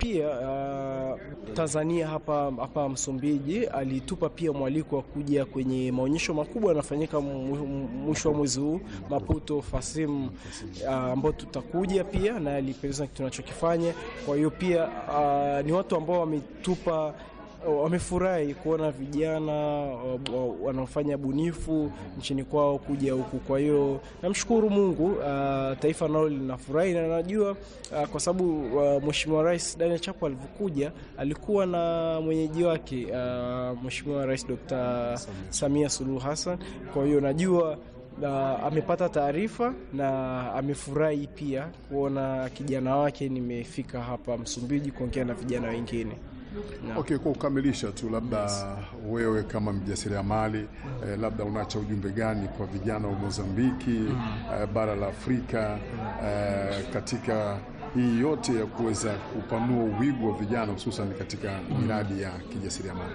Pia uh, Tanzania hapa hapa Msumbiji alitupa pia mwaliko wa kuja kwenye maonyesho makubwa yanafanyika mwisho wa mwezi huu Maputo Fasim, ambao uh, tutakuja pia na alipendeza tunachokifanya. Kwa hiyo pia uh, ni watu ambao wametupa wamefurahi kuona vijana wanaofanya bunifu nchini kwao kuja huku. Kwa hiyo namshukuru Mungu, uh, taifa nalo linafurahi na najua uh, kwa sababu uh, Mheshimiwa Rais Daniel Chapo alivyokuja alikuwa na mwenyeji wake uh, Mheshimiwa Rais Dr. Samia Suluhu Hassan. Kwa hiyo najua Uh, amepata taarifa na amefurahi pia kuona kijana wake nimefika hapa Msumbiji kuongea na vijana wengine. No. Okay, kwa kukamilisha tu labda yes. Wewe kama mjasiriamali eh, labda unacha ujumbe gani kwa vijana wa Mozambiki mm. eh, bara la Afrika eh, katika hii yote ya kuweza kupanua uwigo wa vijana hususan katika miradi mm. ya kijasiriamali?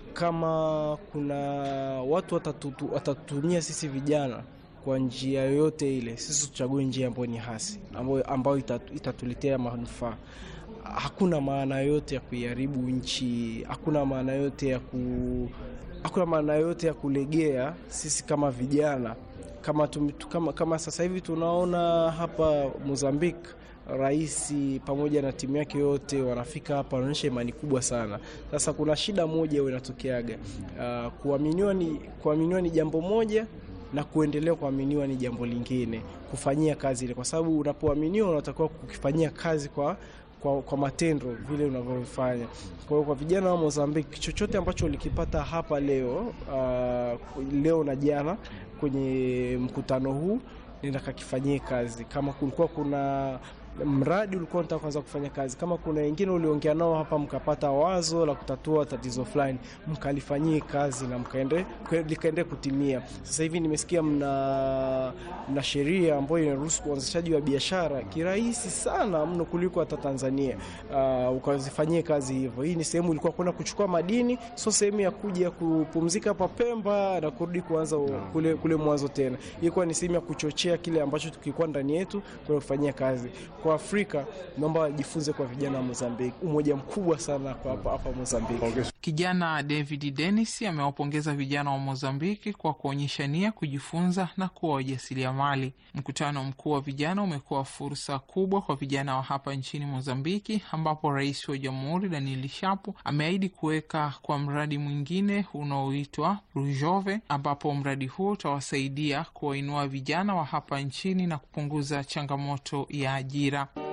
Kama kuna watu watatutu, watatutumia sisi vijana kwa njia yoyote ile, sisi tuchague njia ambayo ni hasi, ambayo, ambayo itatuletea manufaa hakuna maana yote ya kuiharibu nchi, hakuna maana yote ya ku, hakuna maana yote ya kulegea. Sisi kama vijana kama, tum, kama, kama sasa hivi tunaona hapa Mozambique, rais pamoja na timu yake yote wanafika hapa, wanaonyesha imani kubwa sana. Sasa kuna shida moja inatokeaga, uh, kuaminiwa ni, kuaminiwa ni jambo moja na kuendelea kuaminiwa ni jambo lingine, kufanyia kazi ile, kwa sababu unapoaminiwa unatakiwa kukifanyia kazi kwa kwa, kwa matendo vile unavyofanya. Kwa hiyo kwa vijana wa Mozambiki, chochote ambacho ulikipata hapa leo uh, leo na jana kwenye mkutano huu nenda kakifanyie kazi. Kama kulikuwa kuna mradi ulikuwa unataka kuanza kufanya kazi, kama kuna wengine uliongea nao hapa mkapata wazo la kutatua tatizo fulani, mkalifanyie kazi na mkaende likaende kutimia. Sasa hivi nimesikia mna, mna sheria ambayo inaruhusu uanzishaji wa biashara kirahisi sana mno kuliko hata Tanzania. Uh, ukazifanyie kazi hivyo. Hii ni sehemu ilikuwa kwenda kuchukua madini, sio sehemu ya kuja kupumzika hapa Pemba na kurudi kuanza kule, kule mwanzo tena. Ilikuwa ni sehemu ya kuchochea kile ambacho tukikuwa ndani yetu kwenda kufanyia kazi kwa Afrika naomba wajifunze kwa vijana wa Mozambiki, umoja mkubwa sana kwa hapa hapa Mozambiki. Okay. Kijana David Dennis amewapongeza vijana wa Mozambiki kwa kuonyesha nia kujifunza na kuwa wajasiriamali. Mkutano mkuu wa vijana umekuwa fursa kubwa kwa vijana wa hapa nchini Mozambiki, ambapo rais wa jamhuri Daniel Shapo ameahidi kuweka kwa mradi mwingine unaoitwa Rujove, ambapo mradi huo utawasaidia kuwainua vijana wa hapa nchini na kupunguza changamoto ya ajira.